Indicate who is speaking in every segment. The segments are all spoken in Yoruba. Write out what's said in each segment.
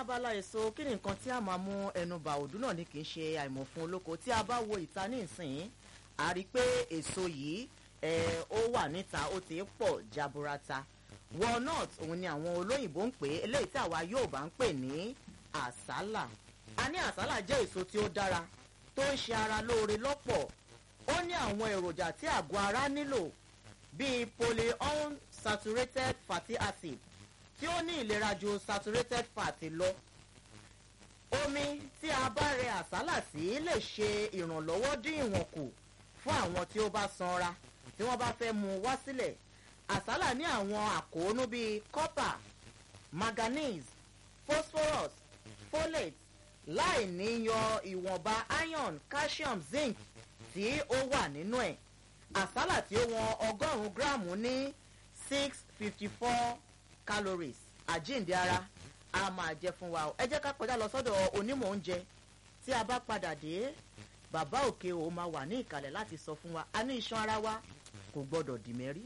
Speaker 1: abala èso kí ni nǹkan tí a máa mú ẹnu bà òdú náà ni kì í ṣe àìmọ̀ fún olóko tí a bá wo ìta ní ìsìn a rí i pé èso yìí ẹ ó wà níta ó ti pọ̀ jaburata walnut òun ni àwọn olóyìnbó ń pè é eléyìí tí àwa yóò bá ń pè ní àsálà a ní àsálà jẹ́ èso tí ó dára tó ń ṣe ara lóore lọ́pọ̀ ó ní àwọn èròjà tí àgọ́ ara nílò bíi polyunsaturated fatty acid tí ó ní ìlera ju saturated fat lọ omi tí a bá rẹ àsálà sí lè ṣe ìrànlọ́wọ́ dín ìwọ̀n kù fún àwọn tí ó bá sanra tí wọ́n bá fẹ́ mú wá sílẹ̀ àsálà ní àwọn àkóónú bíi copper manganese phosphorus folate láì ní yọ ìwọ̀nba iron calcium zinc tí ó wà nínú ẹ̀ àsálà tí ó wọn ọgọ́rùn-ún gíráàmù ní six fifty four calories àjíǹde ara a máa jẹ fún wa ẹ jẹ́ ká kọjá lọ sọ́dọ̀ onímọ̀ oúnjẹ tí a bá padà dé bàbá òkè o máa wà ní ìkàlẹ̀ láti sọ fún wa a ní iṣan ara wa kò gbọ́dọ̀ dì mẹ́rí.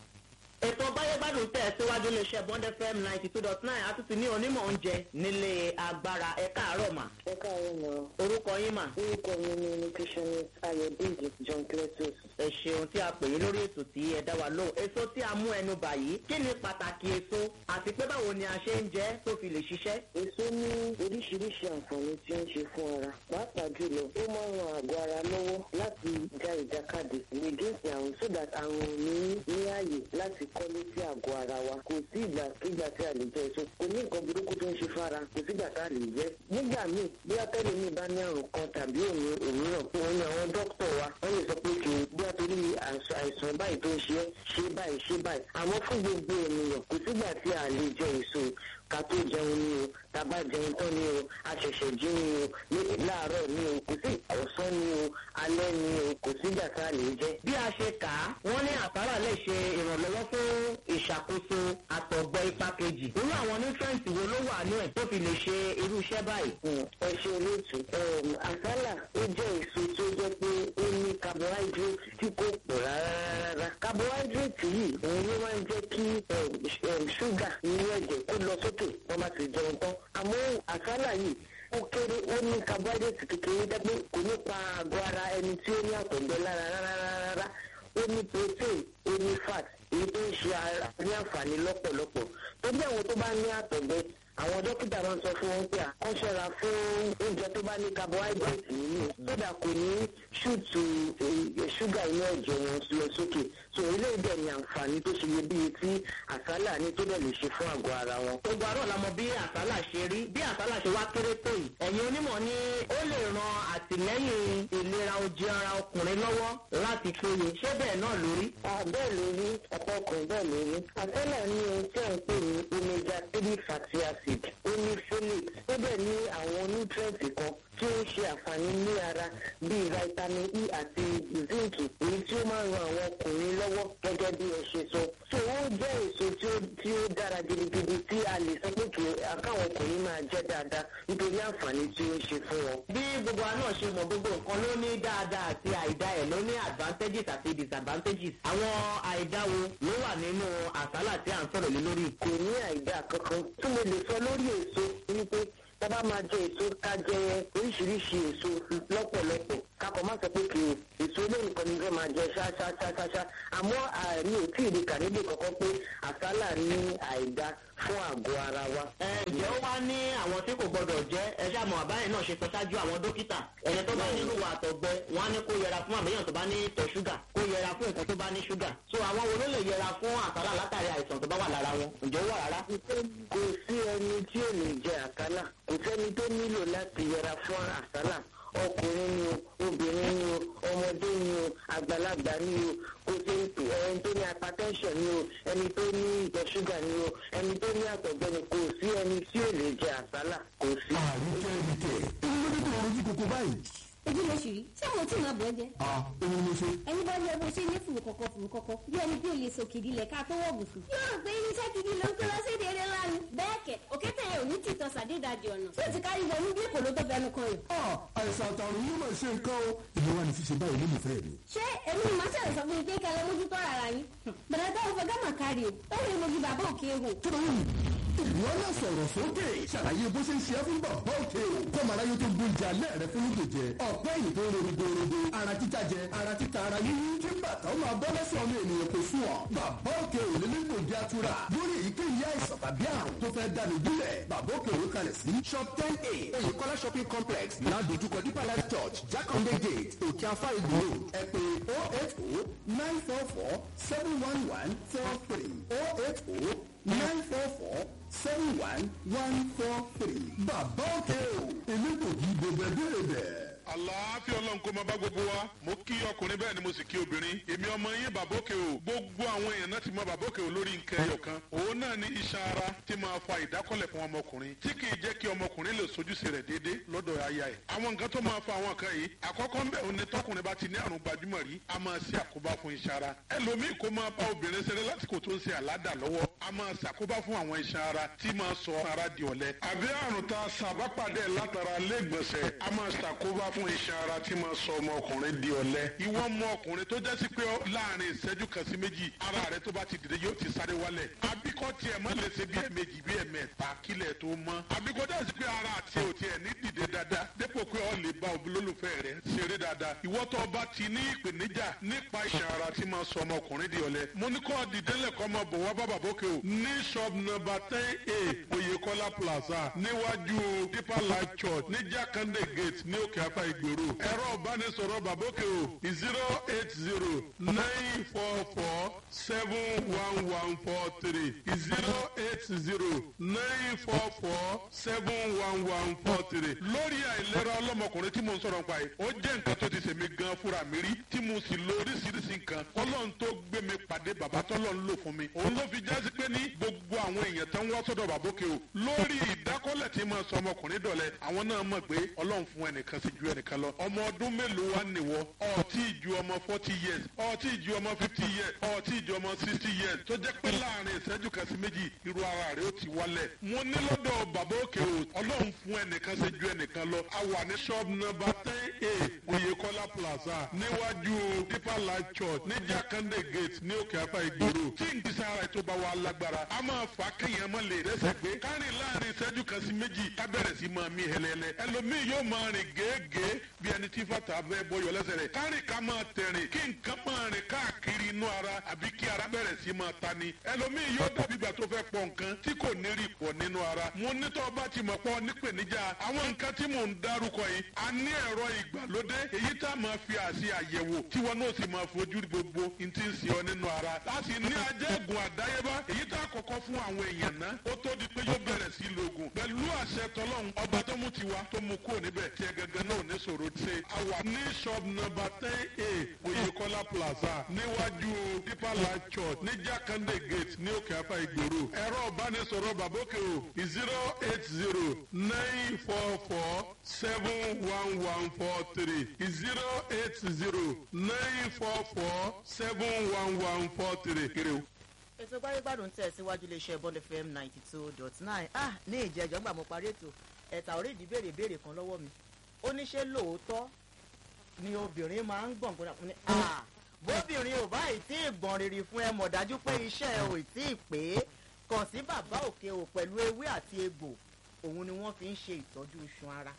Speaker 2: ètò báyégbádùn tẹ̀ síwájú iléeṣẹ́ bond fm ninety two dot nine àtúntì ní onímọ̀ oúnjẹ nílé agbára ẹ káàárọ̀ mà
Speaker 3: ẹ káàárọ̀ mọ́
Speaker 2: orúkọ yín mà
Speaker 3: orúkọ mi ni nutritionist ayọ̀dèjì john cletus.
Speaker 2: ẹ ṣeun tí a pè yín lórí ètò tí ẹ dá wa lóhùn èso tí a mú ẹnu bà yìí kí ni pàtàkì èso àti pé báwo ni a ṣe ń jẹ tó fi lè ṣiṣẹ́.
Speaker 3: èso ní oríṣiríṣi àǹfààní tí ó ń ṣe fún ara pàápàá jùlọ ó máa ń ran àgọ́ ara lọ́wọ́ láti já ìjàkadì against àrùn so that àrùn ò ní ní ààyè láti kọ́lé sí àgọ́ ara wa kò sí ìgbàkigbà tí a lè jẹ èso kò ní nǹkan burúkú tó ń ṣe fára kò sígbà tá a lè jẹ nígbà míì bí atẹ́lẹ̀ mi bá ní àrùn kan tàbí òmíràn òun ni àwọn dókítà wa wọ́n lè sọ pé kì í bí a torí àìsàn báyìí tó ń ṣe é ṣe báyìí ṣe báyìí àmọ́ fún gbogbo ènìyàn kò sígbà tí a lè jẹ èso ká tó jẹun ni o tàbá jẹun tán ni o àṣẹ̀ṣẹ̀ jí ni o ní láàárọ̀ ni o kò sí ọ̀sán ni o alẹ́ ni o kò sígbà tá a lè jẹ.
Speaker 2: bí a ṣe kà á wọ́n ní àsálà lè ṣe ìrànlọ́wọ́ fún ìṣàkóso àtọ̀gbẹ ipa kejì irú àwọn nutrients wo ló wà ní ẹ̀ tó fi lè ṣe irú iṣẹ́ báyìí.
Speaker 3: ẹ ṣe olóòtú àsálà ó jẹ́ èso tó jẹ́ pé ó ní carbohydrate tí kò pọ̀ rárá. carbohydrate yìí òun ló máa ń jẹ́ kí ṣúgà nínú ẹ̀jẹ̀ kó lọ sókè wọ́n bá ti jẹun tán. àmọ́ àsálà yìí ó kéré ó ní carbohydrate kékeré dẹ́gbẹ́ kò ní pa àgọ́ ara ẹni tí ó ní àtọ̀gbẹ́ lára rárá ó ní protein ó ní fat èyí tó ń ṣe ara ní àǹfààní lọ́pọ̀lọpọ̀ tó bí àwọn tó bá ní àtọ̀gbẹ́ àwọn dókítà máa ń sọ fún wọn pé àkọ́ṣọ́ra fún oúnjẹ tó bá ní carbohydrate nínú sódà kò ní ṣùtù ṣúgà inú ẹ̀jẹ̀ wọn lọ sókè so eléyìí dẹ̀ ní àǹfààní tó ṣe iyebíye tí àsálà ní tó dẹ̀ lè ṣe fún àgọ́ ara wọn.
Speaker 2: gbogbo àárọ̀ la mọ bí àsálà ṣe rí bí àsálà ṣe wá kéré tó yìí ẹ̀yin onímọ̀ ni ó lè ran àtìlẹ́yìn ìlera ojú ara ọkùnrin lọ́wọ́ láti péye ṣé bẹ́ẹ̀ náà lórí.
Speaker 3: bẹ́ẹ̀ lórí ọ̀pọ̀ ọkùnrin bẹ́ẹ̀ lórí àsálà ní ohun tí à ń pè ní omega three fatty acid ó ní folate ó dẹ̀ ní àwọn nutrients kan tí ó ń ṣe àǹfààní ní ara bíi vitamin e àti zinc èyí tí ó máa ń ran àwọn ọkùnrin lọ́wọ́ gẹ́gẹ́ bí ẹ ṣe sọ. so ó jẹ́ èso tí ó tí ó dára gidigidi tí a lè sọ pé kí àkáwọn ọkùnrin máa jẹ́ dáadáa nítorí àǹfààní tí ó ń ṣe fún wọn.
Speaker 2: bí gbogbo àná ṣe mọ gbogbo nǹkan ló ní dáadáa àti àìdá ẹ̀ ló ní advantages àti disadvantages àwọn àìdá wo ló wà nínú àsálà tí à ń sọ̀rọ̀ lé lórí.
Speaker 3: kò ní àìdá kankan tí mo lè sọ lórí èso wípé tábà máa jẹ èso ká jẹ oríṣiríṣi èso lọ́pọ̀lọpọ̀ kakọ̀ má sọ pé kì í èso lónìí kan ní fẹ́ máa jẹ ṣáṣáṣáṣá àmọ́ àmì ò tí ì rí kànídé kankan pé àsálà ní àìdá fún àgọ́ ara wa.
Speaker 2: ẹ ǹjẹ́ ó wá ní àwọn tí kò gbọdọ̀ jẹ́ ẹ ṣáà mọ̀ àbáyé náà ṣe sọ ṣáájú àwọn dókítà ẹni tó bá nínú wa àtọ̀gbẹ wọn á ní kó yẹra fún àbẹ̀yàn tó bá ní tọ̀ ṣúgà kó yẹra fún nǹkan tó bá ní ṣúgà so àwọn wo ló lè yẹra fún àsálà látàrí àìsàn tó bá wà lára wọn ǹjẹ́ ó wà rárá.
Speaker 3: kò sí ẹni tí ò lè jẹ àsálà kò sẹ́ni tó nílò láti yẹra fún àsálà ọkùnrin ni o obìnrin ni o ọmọdé ni o àgbàlagbà ni o kò sí ẹni tó ní hypertension ni o ẹni tó ní ìtọ̀ ṣúgà ni o ẹni tó ní àtọ̀gbẹ́ ni kò sí ẹni tí ò lè jẹ àsálà kò sí.
Speaker 4: àríkẹ́ ẹ̀ríkẹ́ èyí ló dé tó ojú kòkó báyìí.
Speaker 5: ojú ló ṣì rí ṣé àwọn tí màá bọ̀ ẹ́ jẹ́.
Speaker 4: à èmi ló ṣe.
Speaker 5: ẹni bá lọ bó ṣe ní fùrù kọ̀kọ̀ fùrù kọ̀kọ̀ bí ẹni bí olè sọ kìdí lẹ̀ ká tó wọ̀ bùsùn. yóò rò pé irinṣẹ́ gidi ló ń kó lọ sí èdè eré lánàá. bẹ́ẹ̀ kẹ̀ òkété yẹn ò ní tìtọ́ sàdédàjì ọ̀nà. tí o ti kárí wọnú bí èkó ló tó fẹnu kan yìí.
Speaker 4: à àìsàn àtàrùn yóò máa ṣe nǹkan o. ìlú wa ni ṣíṣe báyìí nínú ìfẹ́ mi.
Speaker 5: ṣé èmi ni màá ṣẹlẹ̀ sọ fún mi pé kẹlẹ́ mójútó ara yín. bẹ̀rẹ̀ tó ń fọ gámà kárí o ó lè mojú bàbá òkè ehò.
Speaker 4: kí ló ń ìwọ náà sọ̀rọ̀ sókè ṣàlàyé bó ṣe ń ṣe é fún bàbá òkè o kọ́mọ̀ráyé tó gbóúnjẹ alẹ́ rẹ fún lóògùn jẹ ọ̀pẹ́ ẹ̀yìn tó ń ronú gbòòrògbò ara títa jẹ ara títa ara yíyí kí bàtà ó máa bọ́ lẹ́sẹ̀ ọmọ ènìyàn kò sùn ọ́ bàbá òkè ò lè nílò ìdí atura lórí èyíkéyìí àìsàn tàbí àrùn tó fẹ́ dànù gúnlẹ̀ bàbá òkè òwe kalẹ̀ sí shop ten a oyèkọ́lá shopping complex ládojúkọ deeper life church jakande gate òkè afá ìgbò road ẹ pè oh eight oh nine four four seven one one four three oh eight oh nine four four seven one one four three bàbá òkè o elégbògi gbogbo ẹgbẹ́ rẹ̀
Speaker 6: àlàáfíà ọlọ́run kó máa bá gbogbo wa mo kí ọkùnrin bẹ́ẹ̀ ni mo sì kí obìnrin èmi ọmọ yín bàbókè o gbogbo àwọn èèyàn náà ti mọ bàbókè o lórí nǹkan ẹyọ kan òun náà ní iṣan ara tí máa fa ìdákọ́lẹ̀ fún ọmọkùnrin tí kì í jẹ́ kí ọmọkùnrin lè sojúṣe rẹ̀ déédéé lọ́dọ̀ aya ẹ̀ àwọn nǹkan tó máa fa àwọn nǹkan yìí àkọ́kọ́ ń bẹ̀ òun ni tọkùnrin bá ti ní àrùn gbajúmọ̀ rí a máa ṣe àkóbá fún iṣan ara ẹlòmíì kó máa bá obìnrin ṣeré lásìkò tó ń ṣe àládà lọ́wọ́ a máa ṣàkóbá fún àwọn iṣan ara tí máa sọ ara di ọ̀lẹ àbí àrùn tá a ṣàbápàdé látara lẹ́gbọ̀nsẹ̀ a máa ṣàkóbá fún iṣan ara tí máa sọ ọmọkùnrin di ọ̀lẹ. ìwọ ọmọ ọkùnrin tó jẹ́ sí pé láàrin ìṣẹ́jú kan sí méjì ara rẹ tó bá ti dìde yóò ti sáré wálẹ̀. àbíkọ́ tiẹ̀ má lè ṣe bí ẹ̀mejì bí ẹ̀mẹ́ta kílẹ̀ tó mọ́. àbíkọ́ jẹ́ sí pé ara àti òtí ẹ̀ ní dìde dáadáa dépò pé ọ lè bá olólùfẹ́ rẹ ṣeré dáadáa. ìwọ tó bá ti ní ìpèníjà nípa iṣan ara tí máa sọ ọmọkùnrin di ọ̀lẹ. mo ní kọ́ dìdẹ́lẹ̀ kọ́ mọ bọ̀ wá bàbá bókè o. ní shop number ten a oyekola plaza níwájú deeper life church ní jakande gate ní òkè afá ìgbèrò ẹ̀rọ ìbánisọ̀rọ̀ bàbókè o zero eight zero nine four four seven one one four three zero eight zero nine four four seven one one four three. lórí àìlera ọlọ́mọkùnrin tí mo ń sọ̀rọ̀ nípa yìí ó jẹ́ nǹkan tó ti ṣèmi gan fúnra mi rí tí mo sì lo oríṣiríṣi nǹkan kọ́lọ́n tó gbé mi pàdé bàbá tọ́lọ́ ń lò fún mi. òun ló fi jásí pé ní gbogbo àwọn èèyàn tó ń wá sọ́dọ̀ bàbókè o lórí ìdákọ́lẹ̀ tí mo sọ ọmọkùnrin dọ̀lẹ́ àwọn náà mọ̀ pé ọlọ́run fún ẹnìkan sí ju ẹnìkan lọ ọmọ ọdún mélòó wá nìwọ ọtí ìju ọmọ forty years ọtí ìju ọmọ fifty years ọtí ìju ọmọ sixty years tó jẹ́ pé láàrin ìṣẹ́jú kan sí méjì irú ara rẹ̀ ó ti wálẹ̀. mo ní lọ́dọ̀ bàbá òkè o ọlọ́run fún ẹnìkan ṣe ju ẹnìkan lọ a wà ní shop number ten a oyekola plaza níwájú deeper life church ní jakande gate ní òkè afá ìgboro tí n kìí sára tó bá wa lágbára a máa fà kéèyàn mọ́ lè rẹ́sẹ̀ pé kárìn láàrin ìṣẹ́jú kan sí méjì ká bẹ̀rẹ̀ sí máa mí hẹlẹ́lẹ́ ẹlòmíì yóò máa rìn gèégèé bí ẹni tí fàtà bẹ́ẹ̀ bọ́yọ̀ lẹ́sẹ̀ rẹ̀ kárìn ká máa tẹ̀rìn kí nǹkan máa rìn káàkiri inú ara àbí kí ara bẹ̀rẹ̀ sí máa ta ni ẹlòmíì yóò dàbí ìgbà tó fẹ́ pọ̀ nǹkan tí kò ní rí pọ̀ nínú ara mo ní tó bá ti mọ̀ pọ̀ nípèníjà àwọn nǹkan tí mò ń dárúkọ yìí a ní ẹ̀rọ ìgbàlódé èyí tá a máa fi àṣì àyẹ̀wò tí wọn náà sì máa fojú gbogbo n ti ń ṣe ọ nínú ara láti ní ajẹ́gùn àdáyébá èyí tá a kọ́kọ́ fún àwọn èèyàn náà ó tó di pé yóò bẹ̀rẹ̀ sí lògùn pẹ̀lú àṣẹ tọlọ́run ọba tó mú tiwa tó mú kúrò níbẹ̀ tí ẹ gẹ́gẹ́ náà ní sọ̀rọ̀ ṣe àwa ní shop number ten a oyekola plaza níwájú deeper life church ní jakande gate ní òkè afá ìgboro ẹ̀rọ ìbánisọ̀rọ̀ bàbókè o zero eight zero nine four four seven one one four three zero eight zero nine four four seven one one four three kiri o
Speaker 1: ètò gbáyégbádùn tẹ̀ síwájú iléeṣẹ́ bond fm ninety two dot nine ah ní ìjẹ́jọ́ gbà mo parí ètò ẹ̀ta orí ìdí béèrè béèrè kan lọ́wọ́ mi ó ní ṣé lóòótọ́ ni obìnrin máa ń gbọ̀n gbọ́dọ̀ ní ah bóbìnrin ò bá ì tí ì gbọ̀n rírì fún ẹ mọ̀ dájú pé iṣẹ́ ẹ ò tí ì pé kàn sí bàbá òkè o pẹ̀lú ewé àti egbò òun ni wọ́n fi ń ṣe ìtọ́jú iṣan ara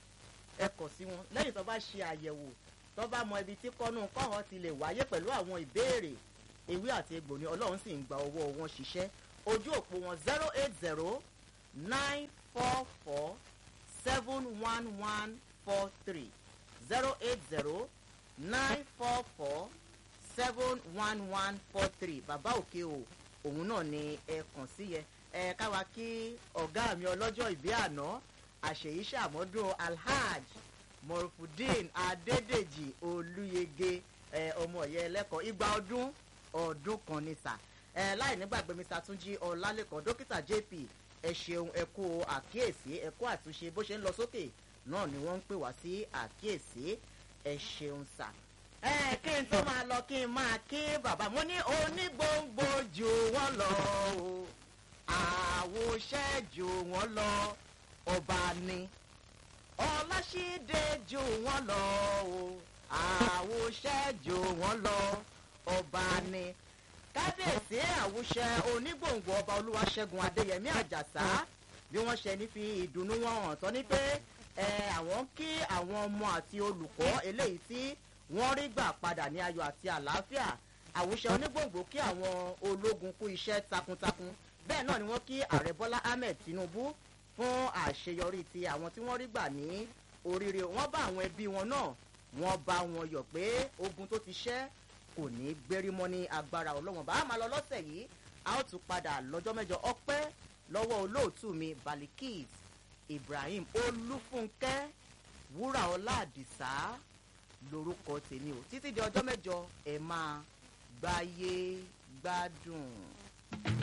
Speaker 1: ẹ kàn sí wọn lẹ́yìn tó bá ṣe àyẹ̀wò tó bá mọ ibi tí kọ́nù kọ́hán ti lè wáyé pẹ̀lú àwọn ìbéèrè ewé àti egbò ni ọlọ́run sì ń gba ọwọ́ wọn ṣiṣẹ́ ojú òpó wọn zero eight zero nine four four seven one one four three zero eight zero nine four four seven one one four three bàbá òkè o òun náà ni ẹ kàn sí yẹ ẹ káwa kí ọ̀gá mi ọlọ́jọ́ ìbí àná àṣeyí ṣàmọ́dún alhaj morufudin adédèjì olúyege ẹ ọmọ ọ̀yẹ́ ẹlẹ́kọ̀ọ́ igba ọdún ọdún kan ní sà ẹ láì nígbàgbé mr túnjí ọlálẹ́kọ̀ọ́ dókítà jp ẹ ṣeun ẹ kú àkíyèsí ẹ kú àtúnṣe bó ṣe ń lọ sókè náà ni wọ́n ń pè wá sí àkíyèsí ẹ ṣeun sà. ẹ kí n tó máa lọ kí n máa kí bàbá mo ní onígbòǹgbò jù wọ́n lọ o àwòṣẹ́ jù wọ́n lọ ọba ni ọláṣídé jù wọ́n lọ o àwòṣẹ́ jù wọ́n lọ ọba ni kábíyèsí àwùṣẹ onígbòǹgbò ọba olúwaṣẹ́gun adéyẹmí àjàsá bí wọ́n ṣe ní fi ìdùnnú wọn hàn tán ní pé ẹ àwọn kí àwọn ọmọ àti olùkọ́ eléyìí tí wọ́n rí gbà padà ní ayọ̀ àti àlàáfíà àwùṣe onígbòǹgbò kí àwọn ológun kú iṣẹ́ takuntakun bẹ́ẹ̀ náà ni wọ́n kí ààrẹ bọ́lá ahmed tinubu fún àṣeyọrí ti àwọn tí wọ́n rí gbà ní oríire wọ́n bá àwọn ẹbí wọn náà wọ́n bá wọn yọ̀ pé ogun tó ti ṣẹ́ kò ní gbérí mọ́ ní agbára ọlọ́wọ́n bá a máa lọ lọ́sẹ̀ yìí a ó tún padà lọ́jọ́ mẹ́jọ ọpẹ́ lọ́wọ́ olóòtú mi balikis ibrahim olúfúnkẹ́ wúrà ọlá àdìsá lorúkọ tèmi o títí di ọjọ́ mẹ́jọ ẹ̀ máa gbáyé gbádùn.